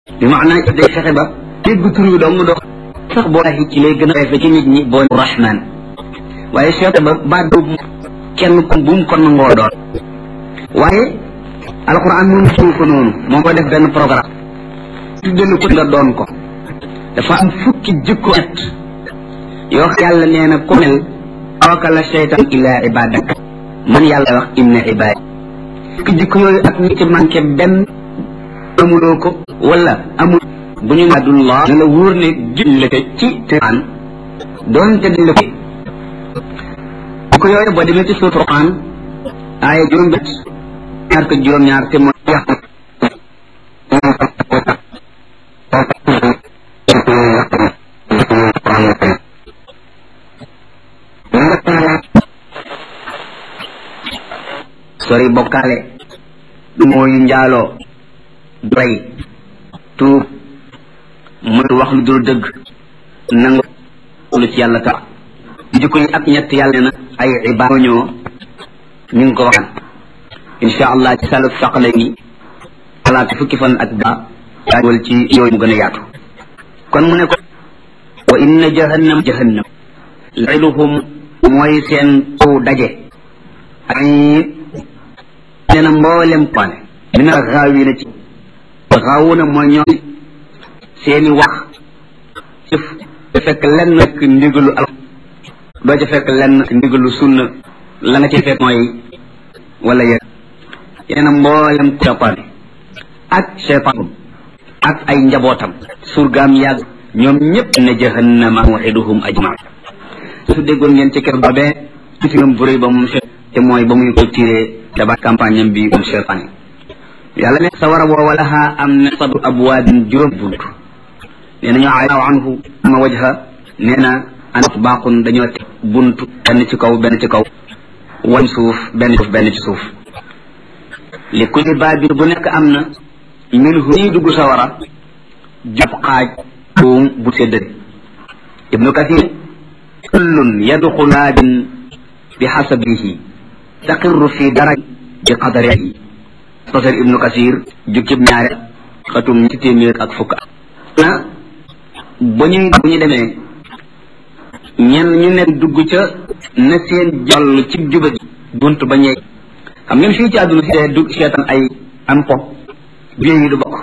bi maanaa day fexe ba dégg tur wi dong dox sax boo ci lay gën a refe ci nit ñi boo rahman waaye seete ba baat boobu kenn ko bu mu ko nangoo doon waaye alquran moom suul ko noonu moo ko def benn programme tuddelu ko nga doon ko dafa am fukki jikko et yoo xam yàlla nee na ku mel awaka la seytaan illa ibadak man yàlla wax inna ibad fukki jikko yooyu ak ñi ci manqué benn amuloo ko wala amul bu ñu naadullah ne la wóor ne jullite ci tiraan doonte dañ la ko jikko yooyu boo demee ci suutu Quran aaya juróom bét ñaar ko juróom ñaar te mooy wax sori bokkaale mooy njaaloo doy tuub mooy wax lu dul dëgg nangu lu ci yàlla tax jikko yi ak ñett yàlla ne na ay ibaad ñoo ñu ngi ko waxan insha allah ci salu saqale ni xalaat fukki fan ak daa daawal ci yooyu mu gën a yaatu kon mu ne ko wa inna jahannam jahannam lailuhum mooy seen taw daje ay nee na mboolem paane mina xaawi na ci xaawuna mooy ñoom seeni wax jëf da fekk lenn rek ndigalu al doo ca fekk lenn ndigalu sunna la nga ci fekk mooy wala yéen nee na mboolem seytaane ak seytaan ak ay njabootam surgaam yàgg ñoom ñëpp ne jahannama waxiduhum ajmaa su déggoon ngeen ci kër boobee mitingam bu rëy ba moom te mooy ba muy ko tiré daba campagne am bi moom seytaane yàlla ne sa war a boo walaha am na sadu abwaabin juróom bunt nee na ñu aw anhu ma wajha nee na anat baqun dañoo teg bunt benn ci kaw benn ci kaw wan suuf benn suuf benn ci suuf li kulli baabin bu nekk am na minhu ñuy dugg sa wara jàpp xaaj buum bu séddale ibnu kathir kullun yadxulu baabin bi xasabihi taqirru fi daraj bi qadarihi professeur ibnu kasir jukkib ñaare xatum ñetti téeméer ak fukk na ba ñuy bu ñu demee ñenn ñu ne dugg ca na seen jàll ci jubadi bunt ba ñeeg xam ngeen fii ci àdduna si dee dugg seetaan ay am po biir yi du bokk